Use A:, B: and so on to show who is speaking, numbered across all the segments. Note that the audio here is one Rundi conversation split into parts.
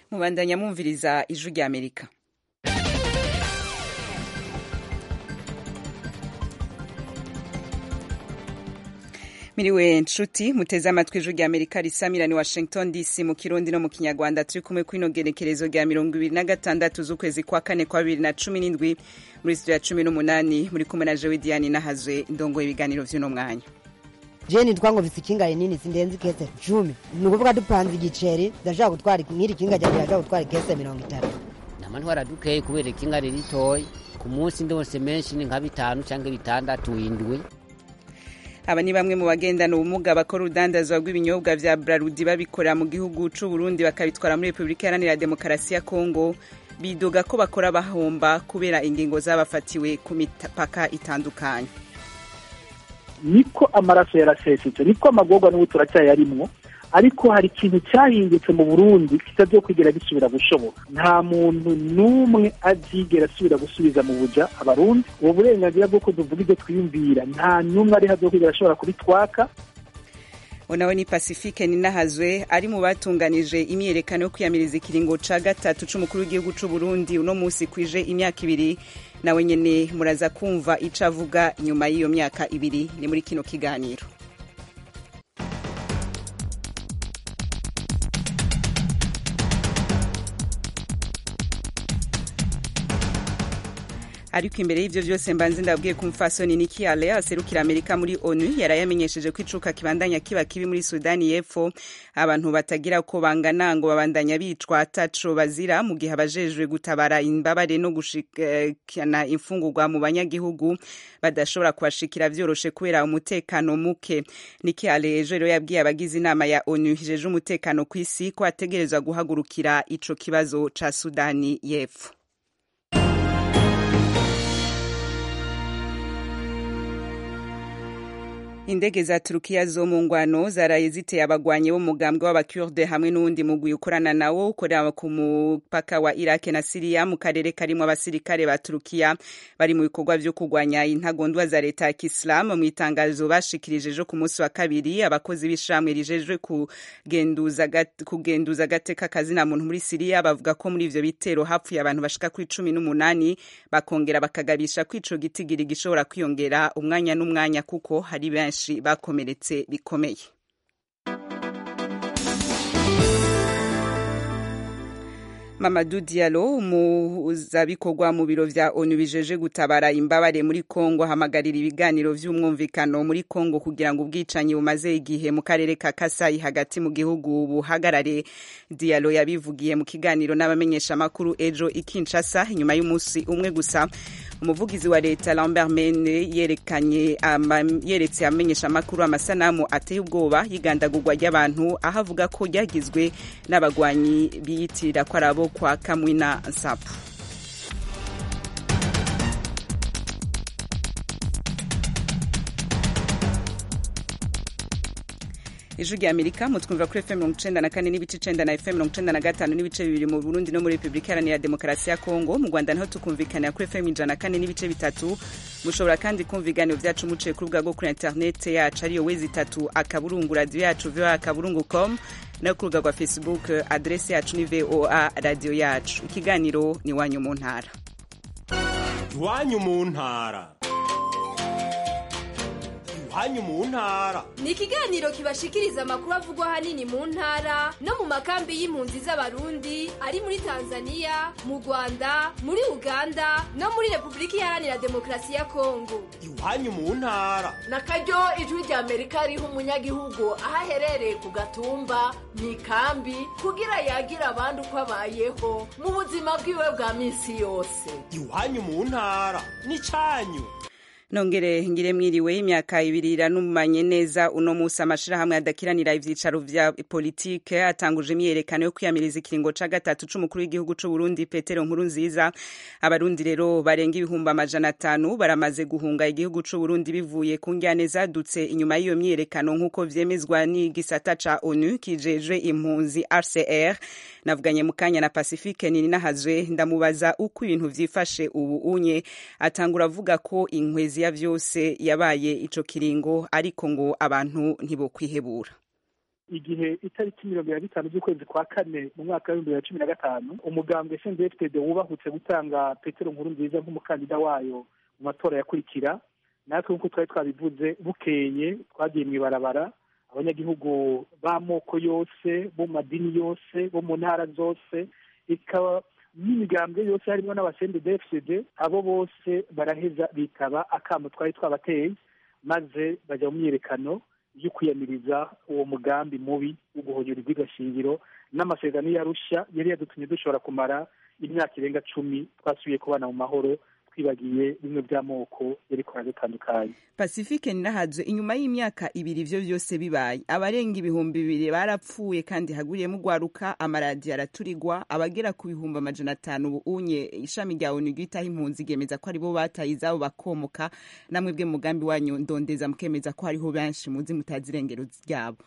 A: mubandanya mwumviriza ijwi rya amerika miriwe nshuti muteze amatwi ijwi rya amerika risamirani washington dc mu kirundi no mu kinyarwanda turi kumwe kw'ino genekerezo rya mirongo ibiri na gatandatu z'ukwezi kwa kane kwa bibiri na cumi n'indwi muri studio ya cumi n'umunani muri kumwe na jewe diane nahazwe ndongoye ibiganiro vy'uno mwanya
B: jeni twango mfise ikinga rinini sindenzi kese cumi ni ukuvuga dupanze igiceri ndashaka gutwara nk'iri kinga ryanje ndashaka gutwara ikese mirongo itatu
C: nama ntwara dukeye kubera ikinga riri ritoyi ku munsi ndose menshi ni nka bitanu canke bitandatu indwi
A: aba ni bamwe mu bagendana ubumuga bakora urudandazwa rw'ibinyobwa vya brarudi babikorera mu gihugu c'u Burundi bakabitwara muri Repubulika Iharanira Demokarasi ya Kongo bidoga ko bakora bahomba kubera ingingo zabafatiwe ku mipaka itandukanye
D: niko amaraso yarasesetse niko amagorwa n'ubu turacyayarimwo ariko hari ikintu cyahindutse mu burundi kitazokwigira gisubira gushoboka nta muntu n'umwe azigera asubira gusubiza mu buja abarundi ubu burenganzira bw'uko tuvuga ibyo twiyumvira nta n'umwe ari hazokwigira ashobora kubitwaka
A: nawe ni pacifique ninahazwe ari mu batunganije imyiyerekano yo kwiyamiriza ikiringo ca gatatu c'umukuru w'igihugu c'u Burundi uno musi kwije imyaka ibiri nawe nyene muraza kumva ico avuga nyuma y'iyo myaka ibiri ni muri kino kiganiro ariko imbere y'ivyo vyose mbanze ndabwiye ku mfasoni Nikki Haley aserukira Amerika muri ONU yarayamenyesheje ko icuka kibandanya kiba kibi muri Sudani y'Epfo abantu batagira ko bangana ngo babandanya bicwa ataco bazira mu gihe abajejwe gutabara imbabare no gushikana imfungurwa mu banyagihugu badashobora kubashikira vyoroshe kubera umutekano muke Nikki Haley ejo rero yabwiye abagize inama ya ONU ijeje umutekano kw'isi ko ategerezwa guhagurukira ico kibazo ca Sudani y'Epfo indege za turukiya zo mu ngwano zaraye ziteye abagwanyi b'umugambwe w'abakurde hamwe n'uwundi mugwi ukorana nawo ukorera ku mupaka wa iraq na siriya mu karere karimo abasirikare ba turukiya bari mu bikorwa vyo kurwanya intagondwa za leta ya kisilamu mu itangazo bashikirije ejo ku munsi wa kabiri abakozi b'ishamwe rijejwe kugenduza agateka kazina muntu muri siriya bavuga ko muri ivyo bitero hapfuye abantu bashika kuri cumi n'umunani bakongera bakagabisha ko ico gitigiri gishobora kwiyongera umwanya n'umwanya kuko hari benshi benshi bakomeretse bikomeye Mamadou Diallo umuzabikorwa mu biro vya ONU bijeje gutabara imbabare muri Kongo hamagarira ibiganiro vy'umwumvikano muri Kongo kugira ngo ubwicanyi bumaze igihe mu karere ka Kasai hagati mu gihugu buhagarare Diallo yabivugiye mu kiganiro n'abamenyesha makuru ejo ikinshasa inyuma y'umunsi umwe gusa umuvugizi wa leta Lambert Mene yerekanye yeretse amenyesha amakuru amasanamu ateye ubwoba y'igandagurwa ry'abantu aho avuga ko ryagizwe n'abagwanyi biyitirira ko ari abo kwa Kamwina Nsapu ijwi rya amerika mutwumva kuri fm mirongo icenda na kane n'ibice icenda na fm mirongo icenda na gatanu n'ibice bibiri mu burundi no muri repubulika iharanira demokarasi ya kongo mu rwanda naho tukumvikanira kuri fm ijana na kane n'ibice bitatu mushobora kandi kumva ibiganiro vyacu muciye ku rubuga rwo kuri interinete yacu ariyo wezi itatu akaburungu radiyo yacu voa akaburungu com no ku rubuga rwa facebook adresi yacu ni voa radiyo yacu ikiganiro ni iwanyu mu ntara
E: iwanyu mu ntara iwanyu mu ntara
F: ni ikiganiro kibashikiriza amakuru avugwa ahanini mu ntara no mu makambi y'impunzi z'abarundi ari muri tanzania mu rwanda muri uganda no muri repubulika iharanira demokarasi ya kongo
E: iwanyu mu ntara
G: na karyo ijwi rya amerika riha umunyagihugu aho aherereye ku gatumba mu ikambi kugira yagira abandi uko abayeho mu buzima bwiwe bwa minsi yose
E: iwanyu mu ntara ni cyanyu
A: nongere ngire mwiriwe imyaka ibiri iranumanye neza uno musi amashirahamwe adakiranira ivyicaro vya politike atanguje imyerekano yo kwiyamiriza ikiringo ca gatatu c'umukuru w'igihugu c'u Burundi Petero Nkuru nziza abarundi rero barenga ibihumbi amajana atanu baramaze guhunga igihugu c'u Burundi bivuye ku njyane zadutse inyuma y'iyo myerekano nk'uko vyemezwa n'igisata ca ONU kijejwe impunzi RCR navuganye mu kanya na Pacifique Ninahazwe ndamubaza uko ibintu vyifashe ubu unye atangura avuga ko inkwezi ya vyose yabaye ico kiringo ariko ngo abantu ntibokwihebura
D: igihe itariki mirongo ibiri na bitanu z'ukwezi kwa kane mu mwaka w'ibihumbi bibiri na cumi na gatanu umugambwe sndfd wubahutse gutanga petero nkuru nziza nk'umukandida wayo mu matora yakurikira natwe nk'uko twari twabivuze bukeye twagiye mu ibarabara abanyagihugu b'amoko yose bo mu madini yose bo mu ntara zose ikaba n'imigambwe yose harimo n'abasende dfcd abo bose baraheza bitaba akamo twari twabateye maze bajya mu myiyerekano yo kwiyamiriza uwo mugambi mubi wo guhonyura iby'igashingiro n'amasezerano y'arusha yari yadutumye dushobora kumara imyaka irenga cumi twasubiye kubana mu mahoro twibagiye bimwe by'amoko yari kora dutandukanye
A: pacifique nirahadzo inyuma y'imyaka ibiri ivyo vyose bibaye abarenga ibihumbi bibiri barapfuye kandi haguriyemo ugwaruka amaradiyo araturigwa abagera ku bihumbi amajana atanu ubu unye ishami rya onu ryitaho impunzi ryemeza ko aribo bataye izabo bakomoka namwe bwe mugambi wanyu ndondeza mukemeza ko hariho benshi muzi mutazi irengero ryabo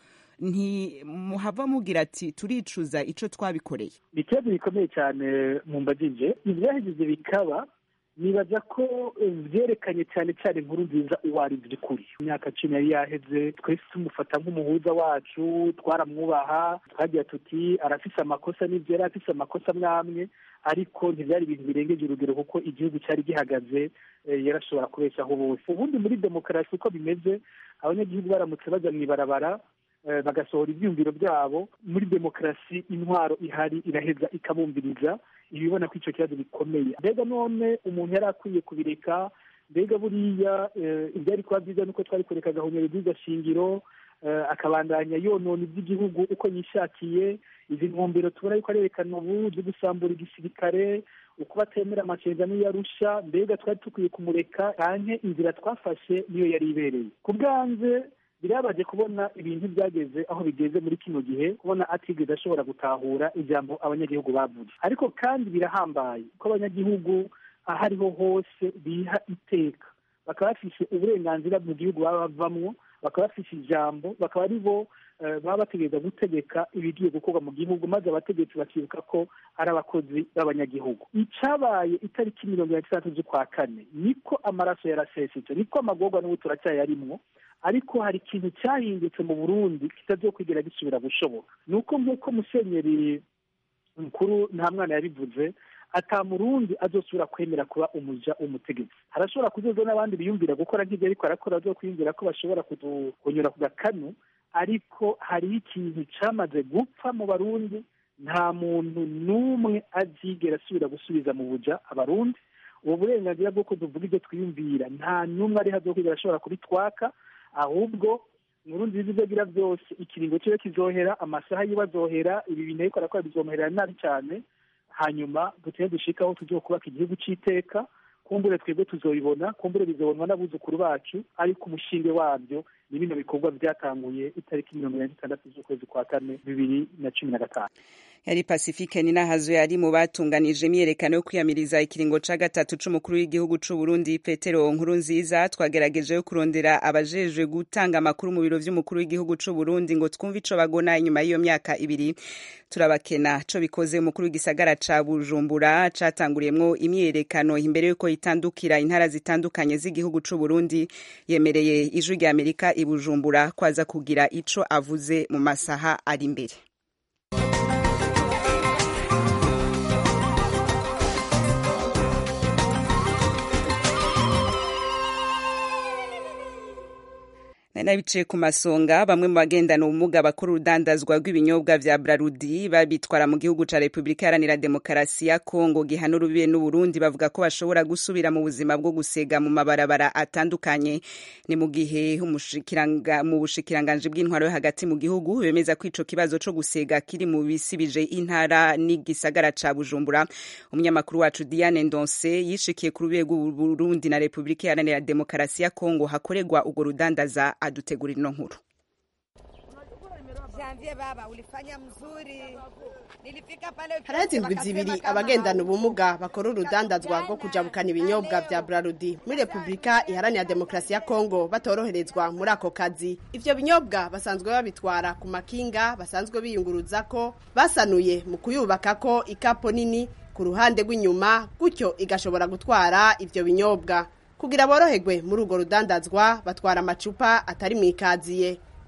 A: ntimuhava mugira ati turicuza ico twabikoreye
D: ni ikibazo gikomeye cyane mu mbagije ibyahejeje bikaba nibaza ko byerekanye cyane cyane inkuru nziza uwo ari by'ukuri imyaka cumi yari yaheze twese tumufata nk'umuhuza wacu twaramwubaha twagira tuti arafise amakosa n'ibyo yari afise amakosa mwamwe ariko ntibyari ibintu birengeje urugero kuko igihugu cyari gihagaze yarashobora kubeshaho bose ubundi muri demokarasi uko bimeze abanyagihugu baramutse bajya mu ibarabara bagasohora ibyiyumviro byabo muri demokarasi intwaro ihari iraheza ikabumviriza ibibona ko icyo kibazo gikomeye mbega none umuntu yari akwiye kubireka mbega buriya ibyari kuba byiza nuko twari kureka agahonyero shingiro akabandanya yonona iby'igihugu uko yishakiye izi ntumbero tubona yuko arerekana ubu zo gusambura igisirikare uko batemera amasezerano yarusha mbega twari dukwiye kumureka canke inzira twafashe niyo yari ibereye ku bwanze birabaje kubona ibintu byageze aho bigeze muri kino gihe kubona atigeze ashobora gutahura ijambo abanyagihugu bavuze ariko kandi birahambaye ko abanyagihugu aho ariho hose biha iteka bakaba bafise uburenganzira mu gihugu baba bavamwo bakaba bafise ijambo bakaba ari bo baba bategereza gutegeka ibigiye gukorwa mu gihugu maze abategetsi bakibuka ko ari abakozi b'abanyagihugu icabaye itariki mirongo irindwi n'itandatu z'ukwa kane niko amaraso yarasesetse niko amagorwa n'ubu turacyayarimwo ariko hari ikintu cyahindutse mu burundi kitazokwigera gisubira gushoboka ni uko nk'uko musenyeri mukuru nta mwana yabivuze ata murundi azosubira kwemera kuba umuja umutegetsi harashobora kuzoza n'abandi biyumvira gukora nk'ibyo ariko arakora azokwiyumvira ko bashobora kunyura ku gakanu ariko hariho ikintu cyamaze gupfa mu barundi nta muntu n'umwe azigera asubira gusubiza mu buja abarundi ubu burenganzira bw'uko tuvuga ibyo twiyumvira nta n'umwe ari hazokwigera ashobora kubitwaka ahubwo inkuru nziza ibyo agira byose ikiringo kibe kizohera amasaha yiwe azohera ibi bintu ariko arakora bizomuhera nabi cyane hanyuma duteye dushikaho tugiye kubaka igihugu cy'iteka kumbure twebwe tuzobibona kumbure bizobonwa n'abuzukuru bacu ariko umushinge wabyo ni bino bikorwa byatanguye itariki mirongo irindwi n'itandatu z'ukwezi kwa kane bibiri na cumi na gatanu
A: yari pacifique ninahazo yari mu batunganije imyerekano yo kwiyamiriza ikiringo ca gatatu c'umukuru w'igihugu c'u Burundi Petero nkuru nziza twagerageje yo kurondera abajejwe gutanga amakuru mu biro vy'umukuru w'igihugu c'u Burundi ngo twumve ico bagona inyuma y'iyo myaka ibiri turabakena co bikoze umukuru w'igisagara ca Bujumbura catanguriyemwo imyerekano imbere yuko itandukira intara zitandukanye z'igihugu c'u Burundi yemereye ijwi rya Amerika i Bujumbura kwaza kugira ico avuze mu masaha ari imbere nabicaye ku masonga bamwe mu bagendana ubumuga bakora urudandazwa rw'ibinyobwa vya Brarudi babitwara mu gihugu ca Repubulika Iharanira Demokarasi ya Kongo gihana urubibe n'Uburundi bavuga ko bashobora gusubira mu buzima bwo gusega mu mabarabara atandukanye ni mu gihe mu bushikiranganje bw'intwaro yo hagati mu gihugu bemeza ko ico kibazo co gusega kiri mu bisibije intara n'igisagara ca Bujumbura umunyamakuru wacu Diane Ndonse yishikiye ku rubibe rw'Uburundi na Repubulika Iharanira Demokarasi ya Kongo hakorerwa urwo rudandaza adutegura ino nkuru
H: harazi indwi zibiri abagendana ubumuga bakora urudandazwa rwo kujabukana ibinyobwa vya Brarudi muri Repubulika Iharanira Demokarasi ya Kongo batoroherezwa muri ako kazi ivyo binyobwa basanzwe babitwara ku makinga basanzwe biyunguruza ko basanuye mu kuyubaka ko ikapo nini ku ruhande rw'inyuma gutyo igashobora gutwara ivyo binyobwa kugira boroherwe muri urwo rudandazwa batwara amacupa atari mu ikaziye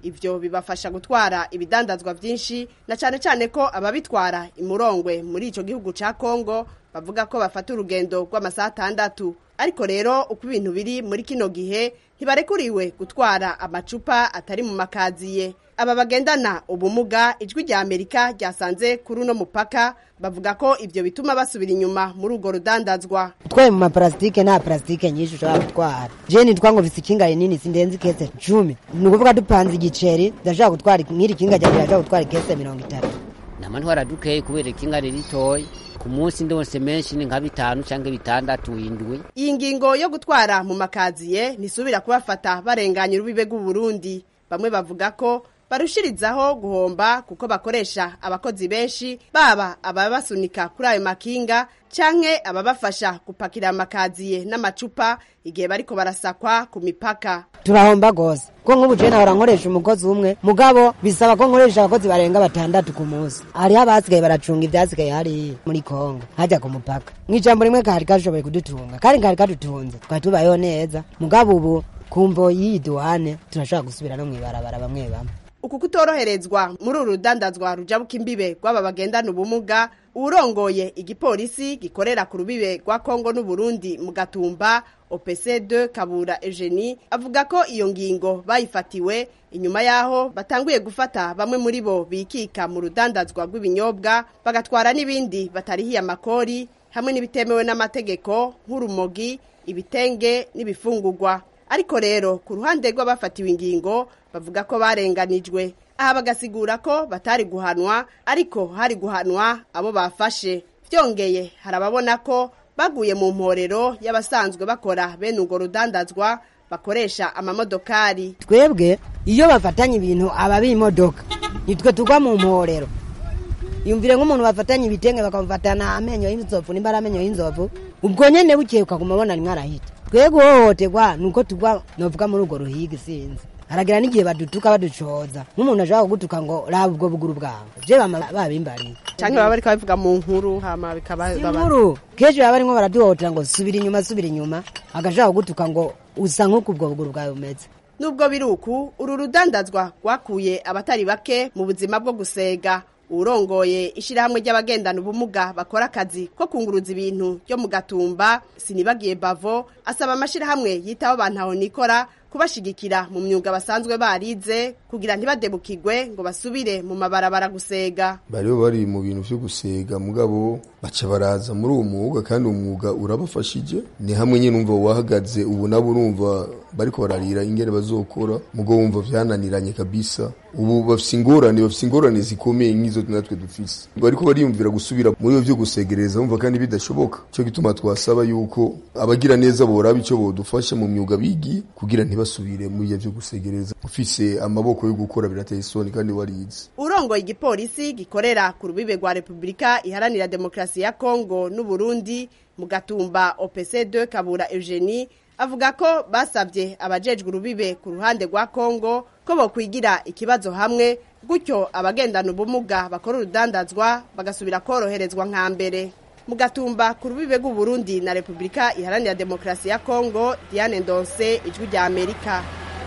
H: ivyo bibafasha gutwara ibidandazwa vyinshi na cane cane ko ababitwara imurongwe muri ico gihugu ca Kongo bavuga ko bafata urugendo rw'amasaha atandatu ariko rero uko ibintu biri muri kino gihe ntibarekuriwe gutwara amacupa atari mu makaziye aba bagendana ubumuga ijwi rya amerika ryasanze kuri uno mupaka bavuga ko ibyo bituma basubira inyuma muri urwo rudandazwa
B: utwaye mu maparasitike nta parasitike nyinshi ushobora gutwara je nitwa ngo mfise ikinga rinini sindenze ikese cumi ni ukuvuga dupanze igiceri ndashobora gutwara nk'iri kinga ryanjye ndashobora gutwara ikese mirongo itatu
C: nama ntwara dukeye kubera ikinga ritoya ku munsi ndose menshi ni nka bitanu cyangwa bitandatu indwi
H: iyi ngingo yo gutwara mu makaziye ntisubira kubafata barenganya urubibe rw'uburundi bamwe bavuga ko barushirizaho guhomba kuko bakoresha abakozi benshi baba ababasunika kuri ayo makinga canke ababafasha gupakira amakaziye n'amacupa igihe bariko barasakwa ku mipaka
B: turahomba gose ko nk'ubu je nahora nkoresha umukozi umwe mugabo bisaba ko nkoresha abakozi barenga batandatu ku munsi hariho abasigaye baracunga ivyasigaye hariya muri kongo hajya ku mupaka mw'ijambo rimwe kari kashoboye kudutunga kandi kari kadutunze twari tubayeho neza mugabo ubu kumvo y'iyi duwane turashobora gusubira no mw'ibarabara bamwe bamwe
H: uku kutoroherezwa muri uru rudandazwa rujabuka imbibe rw'aba bagendana ubumuga urongoye igipolisi gikorera ku rubibe rwa kongo n'uburundi mu gatumba opc2 kabura eugenie avuga ko iyo ngingo bayifatiwe inyuma y'aho batanguye gufata bamwe muri bo bikika mu rudandazwa rw'ibinyobwa bagatwara n'ibindi batarihiye amakori hamwe n'ibitemewe n'amategeko nk'urumogi ibitenge n'ibifungurwa ariko rero ku ruhande rw'abafatiwe ingingo bavuga ko barenganijwe aha bagasigura ko batari guhanwa ariko hari guhanwa abo bafashe byongeye hari ababona ko baguye mu mporero y'abasanzwe bakora bene urwo rudandazwa bakoresha amamodokari
B: twebwe iyo bafatanye ibintu aba b'imodoka nitwe tugwa mu mporero yumvire nk'umuntu bafatanye ibitenge bakamufatana amenyo y'inzovu nimba ari amenyo y'inzovu ubwo nyene bukeye ukaguma ubona rimwe arahita twebwe uhohoterwa ni uko tugwa novuga muri urwo ruhiga isinzi haragira n'igihe badutuka baducoza nk'umuntu ashobora kugutuka ngo raba ubwo buguru bwawe je bama babimbariye
H: canke baba bariko babivuga mu nkuru hama bikaba
B: inkuru kenshi baba barimwo baraduhohotera ngo subira inyuma subira inyuma agashobora kugutuka ngo usa nk'uko ubwo buguru bwawe bumeze
H: nubwo biri uku uru rudandazwa rwakuye abatari bake mu buzima bwo gusega urongoye ishyirahamwe ry'abagendana ubumuga bakora akazi ko kunguruza ibintu byo mu gatumba sinibagiye bavo asaba amashyirahamwe yitaho abantu aho nikora kubashigikira mu myuga basanzwe barize kugira ntibadebukirwe ngo basubire mu mabarabara gusega
I: bariho bari mu bintu byo gusega mugabo baca baraza muri uwo mwuga kandi uwo mwuga urabafashije ni hamwe nyine umva wahagaze ubu nabo urumva bariko bararira ingene bazokora mugo wumva vyananiranye kabisa ubu bafise ingorane bafise ingorane zikomeye nk'izo natwe dufise bariko bariyumvira gusubira muri byo gusegereza umva kandi bidashoboka cyo gituma twasaba yuko abagira neza boraba ico bodufasha mu myuga bigiye kugira ntibasubire muri byo gusegereza ufise amaboko yo gukora birateye isoni kandi warize
H: urongoye igipolisi gikorera ku rubibe rwa repubulika iharanira demokarasi ya kongo n'uburundi mu gatumba opc2 kabura eugenie avuga ko basabye abajejwe urubibe ku ruhande rwa kongo ko bokwigira ikibazo hamwe gutyo abagendana ubumuga bakora urudandazwa bagasubira koroherezwa nka mbere mu gatumba ku rubibe rw'uburundi na repubulika iharanira demokarasi ya kongo diane ndonse ijwi rya amerika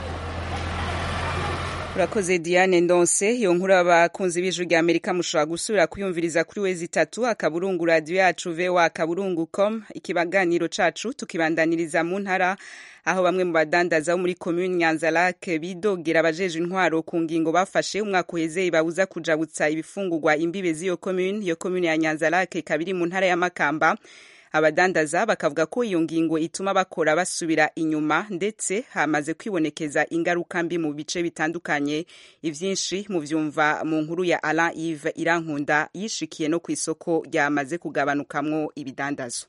A: urakoze diane ndonse iyo nkuru abakunzi b'ijwi rya amerika mushobora gusubira kuyumviriza kuri wezi itatu akaburungu radiyo yacu vewa akaburungu com ikibaganiro cacu tukibandaniriza mu ntara aho bamwe mu badandaza bo muri komuni nyanzarake bidogera abajeje intwaro ku ngingo bafashe umwaka uheze babuza kujabutsa ibifungurwa imbibe z'iyo komuni iyo komuni ya nyanzarake ikaba iri mu ntara ya makamba abadandaza bakavuga ko iyo ngingo ituma bakora basubira inyuma ndetse hamaze kwibonekeza ingaruka mbi mu bice bitandukanye ivyinshi mu vyumva mu nkuru ya Alain Yves Irankunda yishikiye no ku isoko ryamaze kugabanukamwo ibidandazo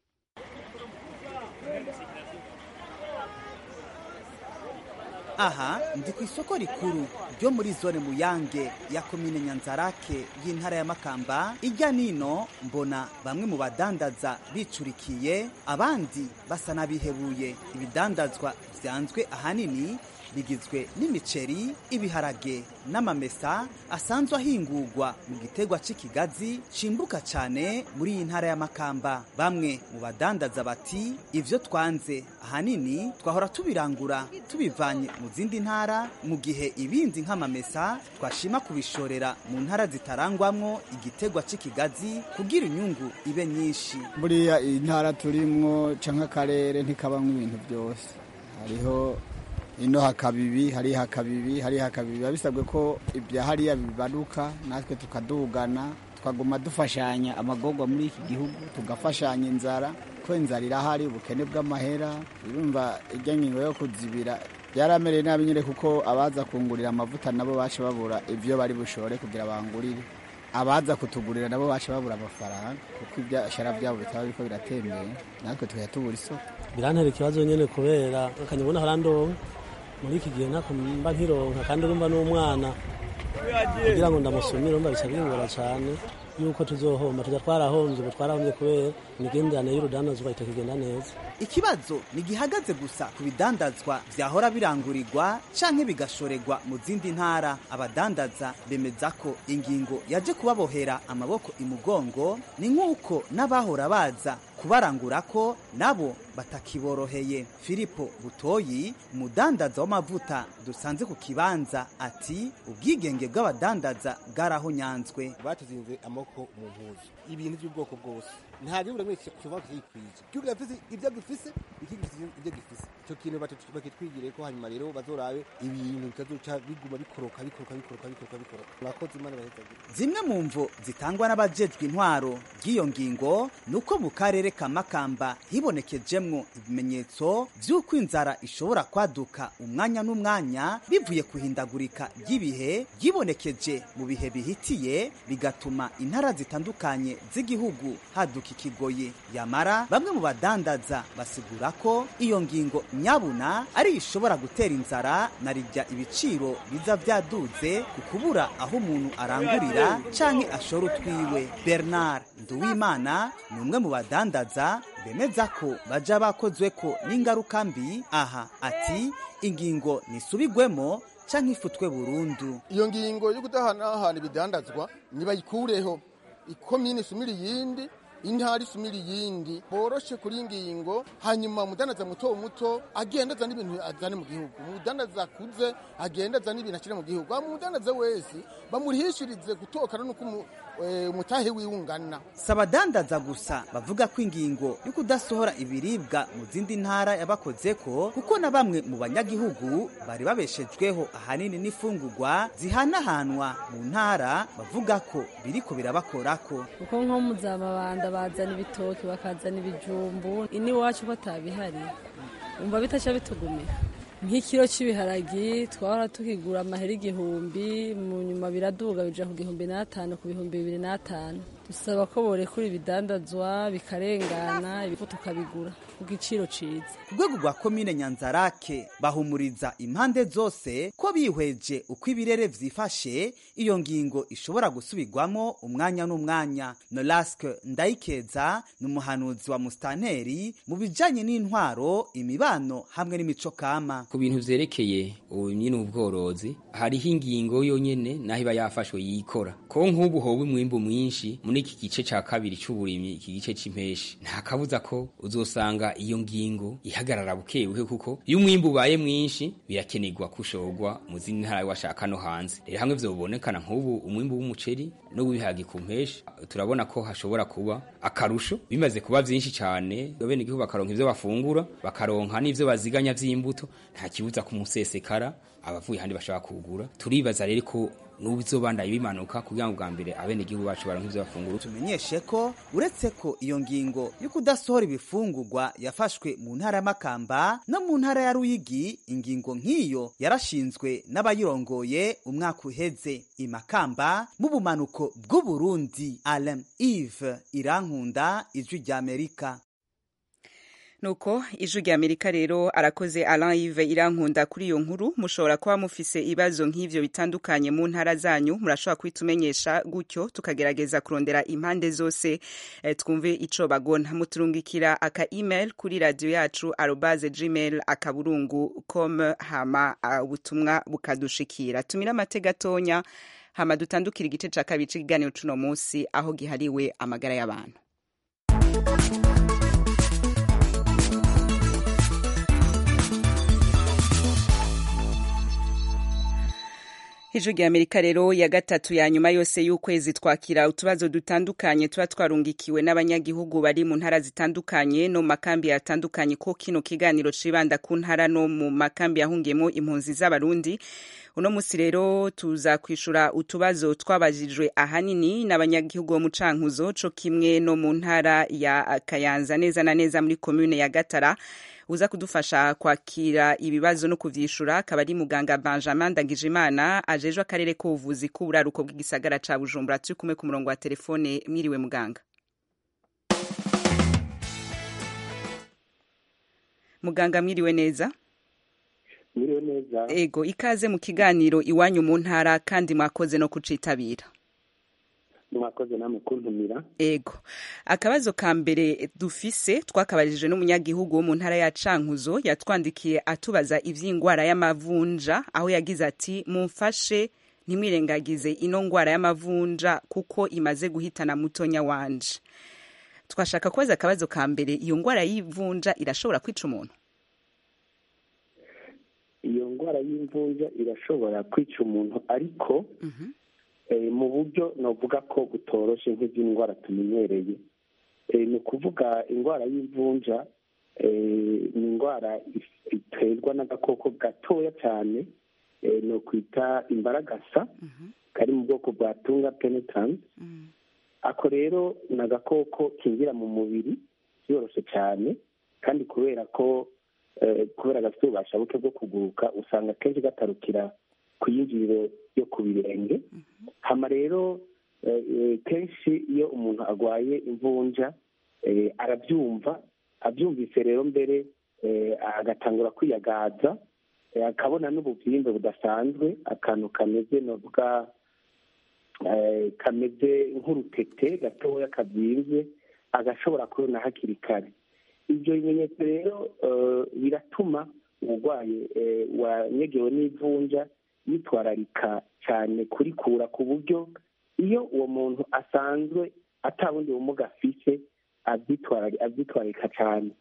J: aha ndi ku isoko rikuru ryo muri zone muyange ya komine nyanzarake y'intara ya makamba ijya nino mbona bamwe mu badandaza bicurikiye abandi basa n'abihebuye ibidandazwa byanzwe ahanini rigizwe n'imiceri ibiharage n'amamesa asanzwe ahingurwa mu gitegwa c'ikigazi cimbuka cane muri iyi ntara y'amakamba bamwe mu badandaza bati ivyo twanze ahanini twahora tubirangura tubivanye mu zindi ntara mu gihe ibindi nk'amamesa twashima kubishorera mu ntara zitarangwamwo igitegwa c'ikigazi kugira inyungu ibe nyinshi
K: buriya iyi ntara turimwo canke akarere ntikabamwo ibintu byose hariho ino hakabibi hariya hakabibi hariya hakabibi biba bisabwe ko ibya hariya bibaruka natwe tukadugana tukaguma dufashanya amagorwa muri iki gihugu tugafashanya inzara ko inzara irahari ubukene bw'amahera urumva ijya ngingo yo kuzibira byaramereye nabi nyine kuko abaza kungurira amavuta nabo baca babura ibyo bari bushore kugira bangurire abaza kutugurira nabo baca babura amafaranga kuko ibyashara byabo bitaba biriko biratembera natwe tukajya tubura isoko
L: birantera ikibazo nyine kubera akanyabona harandonka muri iki gihe ntako mba nkironka kandi urumva n'umwana kugira ngo ndamusumire urumva bica bingora cyane yuko tuzohomba tujya twarahombye ubu twarahombye kubera imigenderanire y'urudandazwa itakigenda neza
J: ikibazo ntigihagaze gusa ku bidandazwa vyahora birangurirwa canke bigashorerwa mu zindi ntara abadandaza bemeza ko ingingo yaje kubabohera amaboko imugongo ni nk'uko n'abahora baza kubarangura ko nabo batakiboroheye filipo butoyi umudandaza w'amavuta dusanze ku kibanza ati ubwigenge bw'abadandaza bwarahonyanzwe
M: batuzinze amaboko mu mpuzu ibintu by'ubwoko bwose nta gihugu rimwe kivuga kiyikwije igihugu gifise ibyo gifise ikindi gifise ibyo gifise icyo kintu bakitwigire ko hanyuma rero bazorabe ibintu bitazoca biguma bikoroka bikoroka bikoroka bikoroka bikoroka murakoze imana bahezagire
J: zimwe mu mvo zitangwa n'abajejwe intwaro ry'iyo ngingo ni uko mu karere ka makamba hibonekejemwo ibimenyetso vy'uko inzara ishobora kwaduka umwanya n'umwanya bivuye kuhindagurika ry'ibihe ryibonekeje mu bihe bihitiye bigatuma intara zitandukanye z'igihugu haduka ikigoye yamara bamwe mu badandaza basigura ko iyo ngingo nyabuna ari ishobora gutera inzara na rijya ibiciro biza vyaduze ku kubura aho umuntu arangurira canke ashora utwiwe bernard nduwimana ni umwe mu badandaza bemeza ko baja bakozwe ko n'ingaruka mbi aha ati ingingo nisubigwemo canke ifutwe burundu
M: iyo ngingo yo kudahanahana ibidandazwa nibayikureho ikomine isumira iyindi intara isumira iyindi boroshe kuri ngingo hanyuma umudandaza muto muto agenda azana ibintu azane mu gihugu umudandaza akuze agenda azana ibintu ashyire mu gihugu umudandaza wese bamurihishirize gutokana n'uko umutahe wiwe ungana
J: si abadandaza gusa bavuga ko ingingo yo kudasohora ibiribwa mu zindi ntara yabakoze ko kuko na bamwe mu banyagihugu bari babeshejweho ahanini n'ifungurwa zihanahanwa mu ntara bavuga ko biriko birabakorako
N: kuko nko mu za mabanda bazana ibitoki bakazana ibijumbu iwacu ko atabihari umva bitaca bitugumira nk'ikiro cy'ibiharagi twahora tukigura amahera igihumbi mu nyuma biraduga bija ku gihumbi n'atanu ku bihumbi bibiri n'atanu dusaba ko borekura ibidandazwa bikarengana ibifu tukabigura ku giciro ciza
J: ku rwego rwa komine nyanzarake bahumuriza impande zose ko bihweje uko ibirere vyifashe iyo ngingo ishobora gusubirwamo umwanya n'umwanya noraske ndayikeza ni umuhanuzi wa musitanteri mu bijanye n'intwaro imibano hamwe n'imico kama
O: ku bintu vyerekeye uburimyi n'ubworozi hariho ingingo yonyene naho iba yafashwe yikora ko nk'ubu hoba umwimbu mwinshi muri iki gice ca kabiri c'uburimyi iki gice c'impeshi nta kabuza ko uzosanga iyo ngingo ihagarara buke buke kuko iyo umwimbu ubaye mwinshi birakenerwa kushorwa mu zindi ntara washaka no hanze rero hamwe vyobonekana nk'ubu umwimbu w'umuceri no w'ibiharage ku mpeshi turabona ko hashobora kuba akarusho bimaze kuba vyinshi cane bene igihugu bakaronka ivyo bafungura bakaronka n'ivyo baziganya vy'imbuto nta kibuza kumusesekara abavuye handi bashaka kugura turibaza rero ko n'ubizobandaye bimanuka kugira ngo bwa mbere abene igihugu bacu baronke ivyo bafungura
J: tumenyeshe ko uretse ko iyo ngingo yo kudasohora ibifungurwa yafashwe mu ntara ya Makamba no mu ntara ya Ruyigi ingingo nk'iyo yarashinzwe n'abayirongoye umwaka uheze imakamba mu bumanuko bw'u Burundi Alain Yves Irankunda ijwi rya Amerika
A: nuko ijwi rya amerika rero arakoze alain yive irankunda kuri iyo nkuru mushobora kuba mufise ibibazo nk'ivyo bitandukanye mu ntara zanyu murashobora kubitumenyesha gutyo tukagerageza kurondera impande zose eh, twumve ico bagona muturungikira aka email kuri radio yacu arobaze gmail akaburungu com hama uh, ubutumwa bukadushikira tumira amate gatonya hama dutandukira igice ca kabiri c'ikiganiro cuno musi aho gihariwe amagara y'abantu ijwi rya amerika rero ya gatatu ya nyuma yose y'ukwezi twakira utubazo dutandukanye tuba twarungikiwe n'abanyagihugu bari mu ntara zitandukanye no mu makambi yatandukanye ko kino kiganiro cibanda ku ntara no mu makambi yahungiyemo impunzi z'abarundi uno musi rero tuza kwishura utubazo twabajijwe ahanini n'abanyagihugu bo mu cankuzo co kimwe no mu ntara ya kayanza neza na neza muri komune ya gatara uza kudufasha kwakira ibibazo no kuvyishura akaba ari muganga Benjamin Ndagijimana ajejwe akarere k'ubuvuzi k'uburaruko bw'igisagara ca Bujumbura turi kumwe ku murongo wa telefone mwiriwe muganga muganga mwiriwe neza
P: mwiriwe neza
A: ego ikaze mu kiganiro iwanyu mu ntara kandi mwakoze no kucitabira
P: mwakoze namwe kuntumira
A: ego akabazo ka mbere dufise twakabarijwe n'umunyagihugu wo mu ntara ya cankuzo yatwandikiye atubaza ivy'ingwara y'amavunja aho yagize ati mumfashe ntimwirengagize ino ngwara y'amavunja kuko imaze guhitana mutonya wanje twashaka kubaza akabazo ka mbere iyo ngwara y'ivunja irashobora kwica umuntu
P: iyo ngwara y'imvunja irashobora kwica umuntu ariko mu buryo navuga ko butoroshe nk'izindi ndwara tumenyereye ni ukuvuga indwara y'imvunja ni indwara iterwa n'agakoko gatoya cyane ni ukwita imbaragasa kari mu bwoko bwa tunga penetanse ako rero ni agakoko kinjira mu mubiri byoroshye cyane kandi kubera ko kubera gafite ububasha buke bwo kuguruka usanga akenshi gatarukira ku yinjiriro yo ku birenge hama rero kenshi iyo umuntu arwaye imvunja arabyumva abyumvise rero mbere agatangura kwiyagaza akabona n'ububyimbe budasanzwe akantu kameze navuga kameze nk'urutete gatoya kabyimbye agashobora kubona hakiri kare ibyo bimenyetso rero biratuma umurwayi wanyegewe n'ivunja yitwararika cyane kurikura ku buryo iyo uwo muntu asanzwe atabundi bumuga afise abyitwararika cyane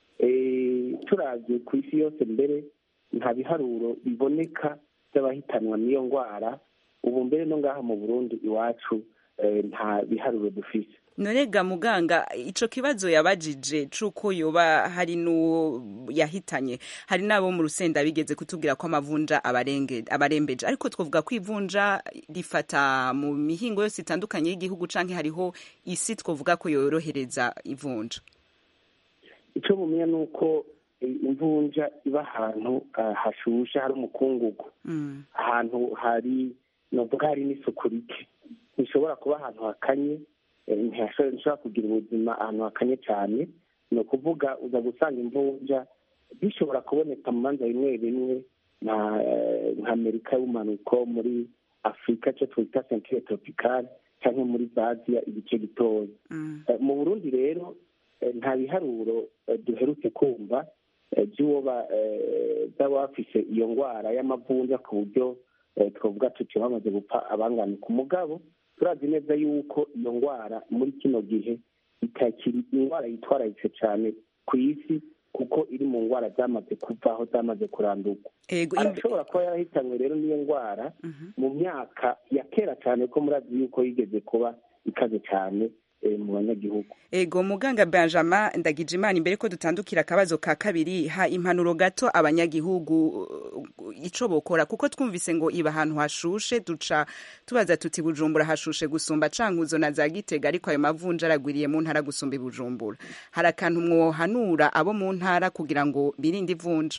P: turabye ku isi yose mbere nta biharuro biboneka by'abahitanwa n'iyo ndwara ubu mbere no ngaha mu burundi iwacu nta biharuro dufise
A: norega muganga ico kibazo yabajije cuko yoba hari n'uwo yahitanye hari n'abo mu rusenda bigeze kutubwira ko amavunja abarembeje ariko twavuga ko ivunja rifata mu mihingo yose itandukanye y'igihugu canke hariho isi twavuga ko yorohereza ivunja
P: icyo mumenya ni uko imvunja iba ahantu hashushe hari umukungugu ahantu hari novuga hari n'isuku rike ntishobora kuba ahantu hakanye ntishobora kugira ubuzima ahantu hakanye cyane ni ukuvuga uza gusanga imvunja bishobora kuboneka mu manza bimwe bimwe nka amerika y'ubumanuko muri afurika cyo twita sentire tropicale cyangwa muri aziya igice gitoya mu burundi rero nta biharuro duherutse kumva by'uwo baba bafise iyo ndwara y'amavunja ku buryo twavuga tuti bamaze gupfa abangana ku mugabo turazi neza yuko iyo ndwara muri kino gihe itakiri indwara yitwararitse cyane ku isi kuko iri mu ndwara zamaze kuvaho zamaze kurandurwa arashobora kuba yarahitanywe rero n'iyo ndwara mu myaka ya kera cyane ko murazi yuko yigeze kuba ikaze cyane mu banyagihugu
A: ego muganga benjamin ndagijimana imbere ko dutandukira akabazo ka kabiri ha impanuro gato abanyagihugu ico bokora kuko twumvise ngo iba ahantu hashushe duca tubaza tuti bujumbura hashushe gusumba cankuzo na za gitega ariko ayo mavunja aragwiriye mu ntara gusumba ibujumbura hari akantu mwohanura abo mu ntara kugira ngo birinde ivunja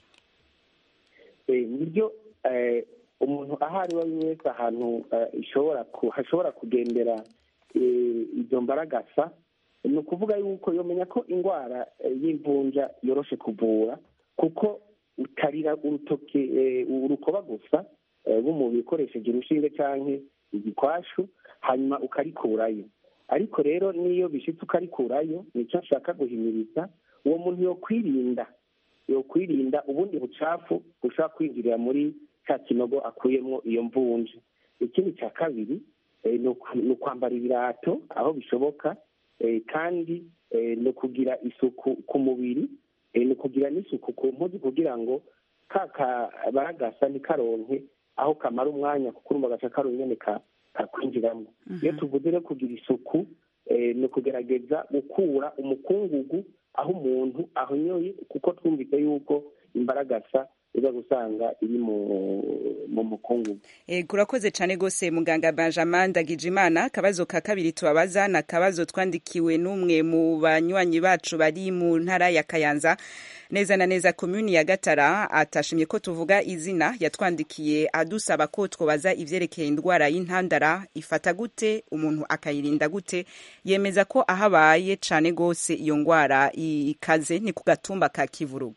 P: nibyo umuntu aho ari we wese ahantu hashobora kugendera izo mbaragasa ni ukuvuga yuko yomenya ko indwara eh, y'imvunja yoroshe kuvura kuko utarira urutoke eh, urukoba gusa eh, rw'umubiri ukoresheje urushinge canke igikwashu hanyuma ukarikurayo ariko rero n'iyo bishitse ukarikurayo nicyo nshaka guhimiriza uwo muntu yokwirinda yokwirinda ubundi bucafu bushobora kwinjirira muri cya kinogo akuyemo iyo mvunja ikindi cya kabiri eh, ni uku- ni ukwambara ibirato aho bishoboka eh, kandi eh, ni ukugira isuku ku mubiri eh, ni ukugira n'isuku ku mpuzu kugira ngo ka kabaragasa ntikaronke aho kamara umwanya kuko urumva agaca karonke nyene ka- kakwinjiramo iyo tuvuze no kugira isuku eh, ni ukugerageza gukura umukungugu aho umuntu ahonyoye kuko twumvise yuko imbaragasa iza gusanga iri mu mu mukungugu
A: Eh, kurakoze cyane rwose muganga benjamin ndagijimana akabazo ka kabiri tubabaza ni akabazo twandikiwe n'umwe mu banywanyi bacu bari mu ntara ya kayanza neza na neza komuni ya gatara atashimye ko tuvuga izina yatwandikiye adusaba ko twobaza ivyerekeye indwara y'intandara ifata gute umuntu akayirinda gute yemeza ko aho abaye cane rwose iyo ndwara ikaze ni ku gatumba ka kivuruga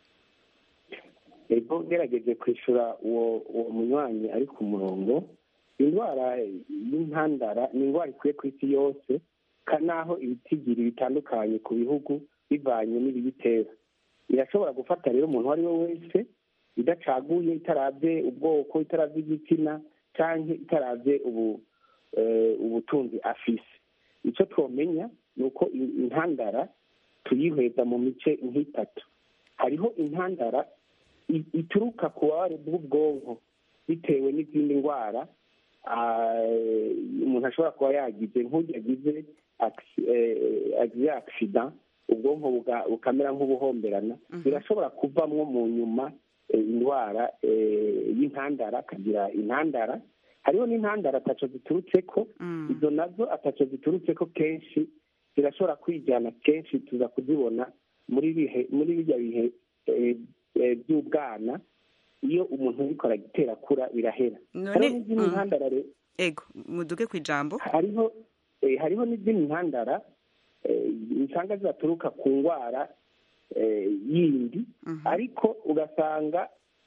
P: ego ugerageje kwishyura uwo uwo munywanyi ari ku murongo indwara y'intandara ni indwara ikwiye ku isi yose ka naho ibitigiri bitandukanye ku bihugu bivanye n'ibiyitera irashobora gufata rero umuntu uwo ari we wese idacaguye itarabye ubwoko itarabye igitsina cyangwa itarabye ubu eh, ubutunzi afise icyo twomenya ni uko in- intandara tuyihweza mu mice nk'itatu hariho intandara i- ituruka ku bubabare bw'ubwonko bitewe n'izindi ndwara ah, umuntu ashobora kuba yagize nk'uyu yagize acci- eh, agize accident ubwonko buga- bukamera nk'ubuhomberana birashobora kuvamwo mu nyuma eh, indwara eh, y'intandara akagira intandara hariho n'intandara ataco ziturutse ko izo nazo ataco ziturutse ko kenshi zirashobora kwijyana kenshi tuza kuzibona muri bihe muri bijya bihe eh, eh, by'ubwana iyo umuntu ariko aragitera kura birahera
A: None-
P: hariho n'izindi
A: mm.
P: ntandara rero
A: ego muduge ku ijambo
P: hariho eh, hariho n'izindi ntandara eh, usanga zidaturuka ku ndwara eh, yindi ariko ugasanga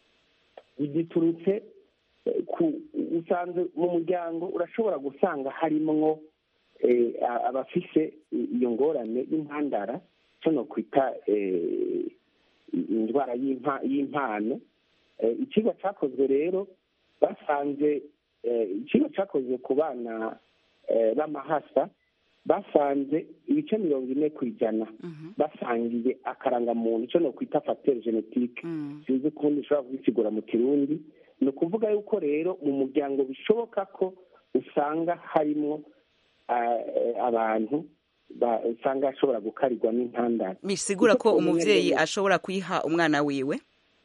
P: ziturutse eh, ku usanze mu muryango urashobora gusanga harimwo eh, a- abafise i- iyo ngorane y'intandara cyo no kwita eh, indwara y'impa- y'impano Eh, ikigo cyakozwe rero basanze eh, ikigo cyakozwe ku bana eh, b'amahasa basanze ibice mirongo ine ku ijana basangiye akarangamuntu icyo no kwita facteur genetique sinzi ukundi ushobora kugisigura mu kirundi ni ukuvuga yuko rero mu muryango bishoboka ko usanga harimo ah, eh, abantu ba- usanga ashobora gukarirwa n'intandaro
A: bisigura
P: Icyo
A: ko
P: twomenya
A: umuvyeyi
P: rero-
A: ashobora kuyiha umwana wiwe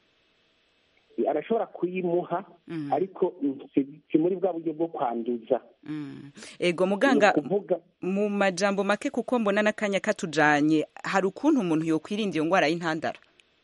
P: arashobora kuyimuha ariko si si muri bwa buryo bwo kwanduza
A: ego muganga
P: Ni ukuvuga
A: mu majambo make kuko mbona n'akanya katujanye hari ukuntu umuntu yokwirinda iyo ndwara y'intandara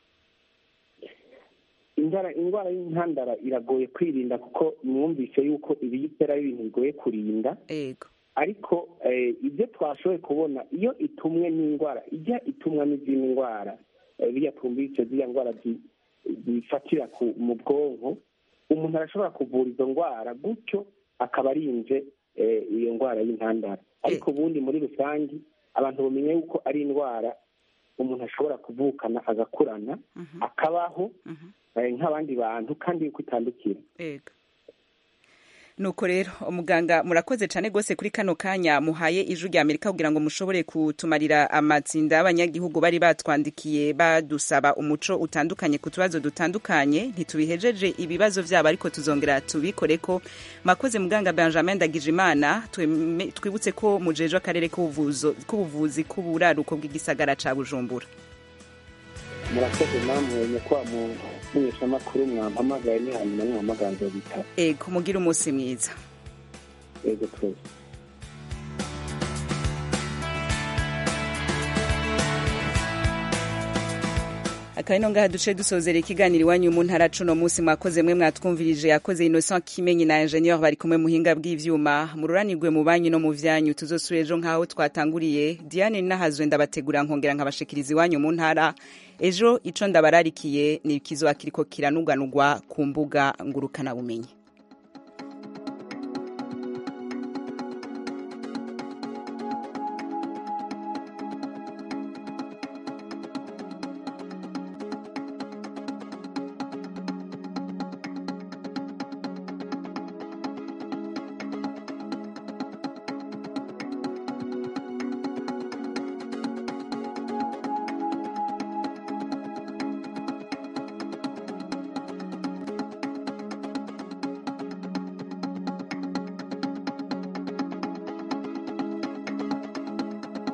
P: indwara indwara y'intandara iragoye kwirinda kuko mwumvise yuko ibiyitera ari ibintu bigoye kurinda
A: ego
P: ariko eh, ibyo twashoboye kubona iyo itumwe n'indwara ijya itumwa n'izindi ndwara eh, biriya twumvise ziriya ndwara zi- zifatira ku- mu bwonko umuntu arashobora kuvura izo ndwara gutyo akaba arinze eh, iyo ndwara y'intandara ariko ubundi muri rusange abantu bamenya yuko ari indwara umuntu ashobora kuvukana agakurana akabaho eh, nk'abandi bantu kandi yuko itandukira
A: ego nuko rero umuganga murakoze cyane rwose kuri kano kanya muhaye ijwi rya amerika kugira ngo mushobore kutumarira amatsinda y'abanyagihugu bari batwandikiye badusaba umuco utandukanye ku tubazo dutandukanye ntitubihejeje ibibazo byabo ariko tuzongera tubikore ko mwakoze muganga benjamin ndagijimana tweme- twibutse ko mujeje akarere k'ubuvuzo- k'ubuvuzi k'uburaruko bw'igisagara ca bujumbura
P: murakoze namwe nyakwa mu menyeshamakuru mwampamagaye ni hanyuma mwampamagaye nzobitaba
A: ego mugire umunsi mwiza
P: yego twese
A: akaba ino ngaha duce dusozera ikiganiro iwanyu mu ntara cuno munsi mwakoze mwe mwatwumvirije yakoze innocent kimenyi na ingenieur bari kumwe muhinga bw'ivyuma mururanirwe mu banyu no mu vyanyu tuzosura ejo nk'aho twatanguriye diane nahazwe ndabategura nkongera nkabashikiriza iwanyu mu ntara ejo ico ndabararikiye ni ikizoba kiriko kiranuganurwa ku mbuga ngurukanabumenyi